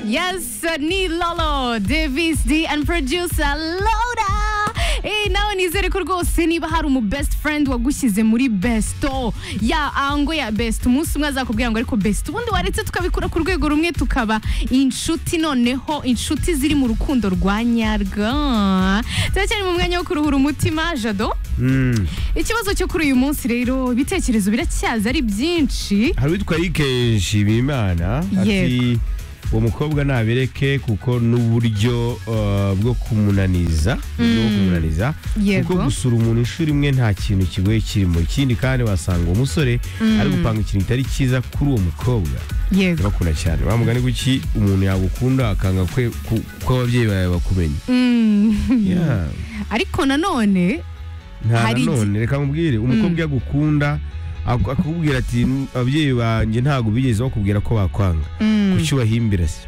Yes, ni Lolo, Davis D and producer Loda. Eh, nawe nizere ko rwose niba hari umu best friend wagushyize muri besto ya ango ya best umunsi umwe azakubwira ngo ariko best ubundi waretse tukabikura ku rwego rumwe tukaba inshuti noneho inshuti ziri mu rukundo rwa nyarwo turacyari mu mwanya wo kuruhura umutima jado ikibazo cyo kuri uyu munsi rero ibitekerezo biracyaza ari byinshi hari uwitwa Eric Shimimana ati Yego. uwo mukobwa nabireke kuko n'uburyo uh, bwo kumunaniza uburyo bwo kumunaniza Yego. kuko gusura umuntu inshuro imwe nta kintu kigoye kirimo ikindi kandi wasanga uwo musore ari gupanga ikintu kitari cyiza kuri uwo mukobwa yego ndabakunda cyane bamugani guki umuntu yagukunda akanga kwe- ku- ko ababyeyi bawe bakumenye Yeah. ariko nanone nta Hari nanone reka mubwire umukobwa yagukunda ak- akakubwira ati "N- ababyeyi banjye ntabwo bigeze bakubwira ko bakwanga kuki ubahimbira se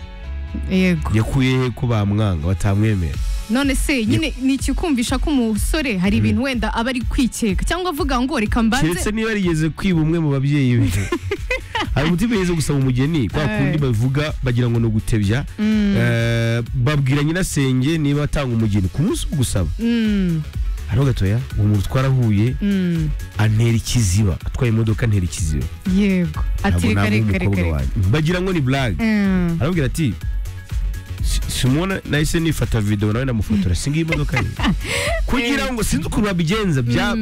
yego yakuye he ko bamwanga batamwemera none se nyine ni ikikumvisha ko umusore hari ibintu wenda aba ari kwikeka cyangwa avuga ngo reka mbanze keretse niba yarigeze kwiba umwe mu babyeyi be hari umutima yigeze gusaba umugeni kwa Eh. kundi bavuga bagira ngo ni ugutebya Eh, babwira nyirasenge niba atanga umugeni ku munsi wo gusaba Mm, hariho gatoya uwo muntu twarahuye mm, antera ikiziba atwaye imodoka antera ikiziba yego ati Ntabwo reka nabona reka reka umukobwa reka wanjye. bagira ngo ni blague Mm, aramubwira ati "Si- simona nahise nifata video nawe ndamufotora singiye imodoka ye kugira ngo sinzi ukuntu babigenza bya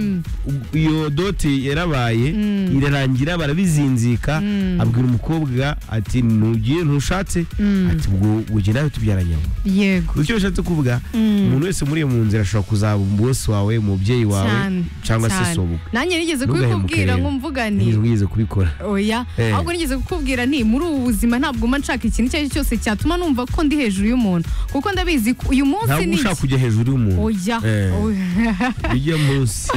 iyo doti yarabaye irarangira barabizinzika abwira umukobwa ati nugiye ntushatse ati ubwo ujye nawe tubyaranye yego icyo bishatse kuvuga umuntu wese muri iyo mu nzira ashobora kuzaba bosi wawe umubyeyi wawe cyane cyangwa se cyane. sobukwe nanjye nigeze Ntugahemukire kubikubwira rero. ngo mvuga nti ntigeze nigeze kubikora oya Eh. ahubwo nigeze kukubwira nti muri ubu buzima ntabwo mba nshaka ikintu icyo ari cyo cyose cyatuma numva ko ndi hejuru y'umuntu kuko ndabizi ko uyu munsi ntabwo ni ushaka iki kujya hejuru y'umuntu oya Eh. Oya. ujya munsi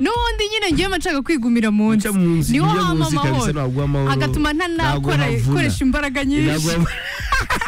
n'ubundi nyine ngiye mba nshaka kwigumira mu nzu ujya munsi niho ujya hama munsi kabisa amahoro ntabwo uha amahoro agatuma ntanakora ntabwo havuna. ikoresha imbaraga nyinshi Ntabwo-